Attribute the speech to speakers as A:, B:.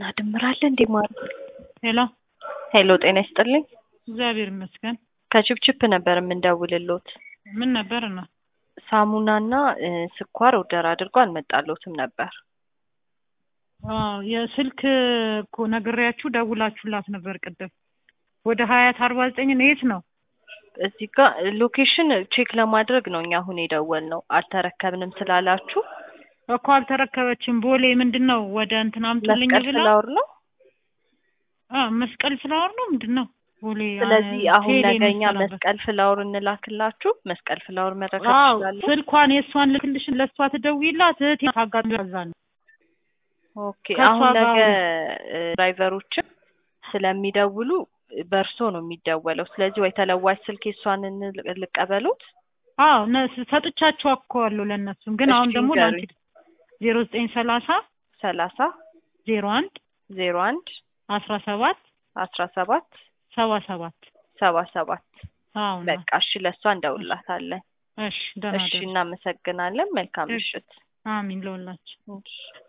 A: እና ድምር አለ እንዴ ማሩ?
B: ሄሎ
A: ሄሎ ጤና ይስጥልኝ።
B: እግዚአብሔር ይመስገን።
A: ከችፕችፕ ነበር የምንደውልሎት።
B: ምን ነበር ነው?
A: ሳሙናና እ፣ ስኳር ኦርደር አድርጎ አልመጣሎትም ነበር።
B: አዎ የስልክ እኮ ነግሬያችሁ ደውላችሁላት ነበር ቅድም። ወደ ሀያት አርባ ዘጠኝ ነው። የት ነው?
A: እዚህ ጋር ሎኬሽን ቼክ ለማድረግ ነው እኛ አሁን የደወል ነው። አልተረከብንም ስላላችሁ
B: እኮ አልተረከበችም። ቦሌ ምንድን ነው ወደ እንትን አምጡልኝ
A: መስቀል
B: ብላ
A: ፍላወር ነው።
B: አ መስቀል ፍላወር ነው ምንድን ነው ቦሌ? አ፣
A: ስለዚህ አሁን
B: ቴሌ
A: ነገኛ
B: መሰለበት።
A: መስቀል ፍላወር እንላክላችሁ። መስቀል ፍላወር መረከብ
B: አዎ
A: ትችላለን።
B: ስልኳን የእሷን ልክልሽን ለእሷ ትደውይላት እህቴ ታጋሚ ከዛ ነው
A: ኦኬ
B: ከእሷ
A: አሁን
B: ጋር
A: ነገ እ፣ ድራይቨሮችም ስለሚደውሉ በእርሶ ነው የሚደወለው። ስለዚህ ወይ ተለዋጭ ስልክ የሷን እንል- ልቀበሉት።
B: አዎ ነ- ሰጥቻቸው እኮ አለው ለእነሱም ግን አሁን
A: እሺ
B: ደግሞ
A: ንገሩኝ።
B: ለአንቺ ዜሮ ዘጠኝ ሰላሳ
A: ሰላሳ
B: ዜሮ አንድ
A: ዜሮ አንድ
B: አስራ ሰባት
A: አስራ ሰባት
B: ሰባ ሰባት
A: ሰባ ሰባት
B: አዎ ነው።
A: በቃ እሺ፣ ለእሷ እንደውላታለን።
B: እሺ ደህና
A: እሺ፣
B: ደሩ።
A: እናመሰግናለን። መልካም
B: እሺ።
A: ምሽት።
B: አሚን ለሁላችሁ።
A: እሺ።